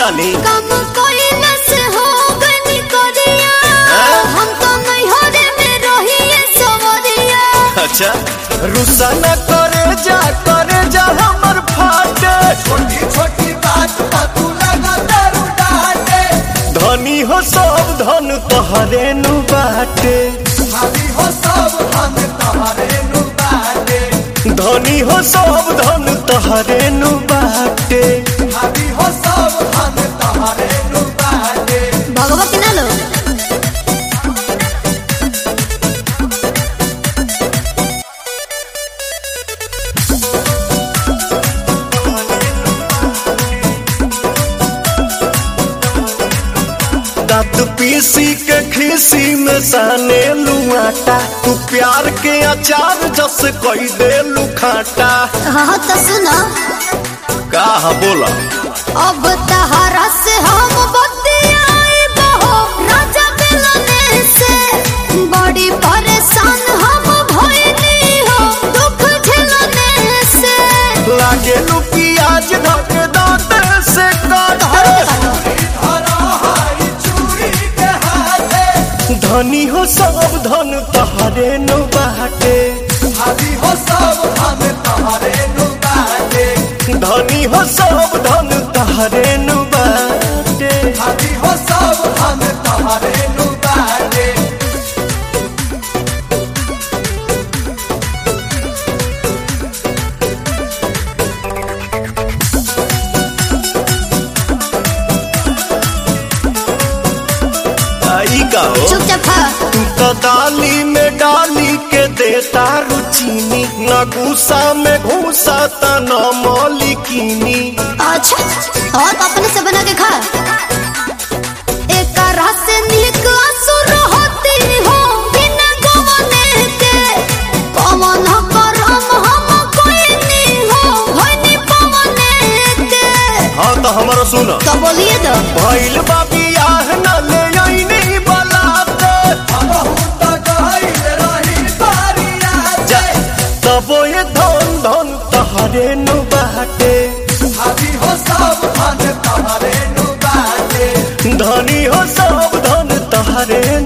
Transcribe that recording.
तानी कम कोइला से हो गनी करिया हाँ? हम तो नैहरे में रहिए सवरिया अच्छा रुसा न करे जा करे जा हमर फाटे छोटी छोटी बात पर तू लगा दारू डाटे धनी हो सब धन तोहरे नु बाटे भाभी हो सब हम तुम्हारे नु बाटे धनी हो सब धन तोहरे नु बाटे भाभी हो सब हम तुम्हारे नु बाटे भगवा के ना लो दांत पीसी के खीसी में साने लुआटा तू प्यार के अचार जस कोई दे लुखाटा हाँ तो सुनो का बोला अब तहरा से हम बतियाए बहो राजा मिलने से बड़ी परेशान हम भइली हो दुख झेलने से लागे लू प्याज धक दांत से काट धरा हाई चूड़ी के हाथे धनी हो सब धन तहरे नु बाटे भाभी हो सब हम तुम्हारे नु बाटे धनी हो सब धन तहरे नु बाटे भाभी हो सब हम तुम्हारे नु बाटे आई का हो चुपचाप खा तू तो दाली में डाली के देता रुचीनी न गुस्सा में घूसा त न मौलिकीनी अच्छा और अपने से बना के खा एक रस से नीक असुर होती हो बिना गवने के पवन करम हम कोई नहीं हो होनी पवने के हाँ तो हमारा सुन तो बोलिए तो भइल बाबी आह न ले आईनी बलाते बहुत गहिल रही बारिया जा तबो ये धन धन तहरे नु बाटे भाभी हो सब हम तुम्हारे नु बाटे धनी हो सब धन तहरे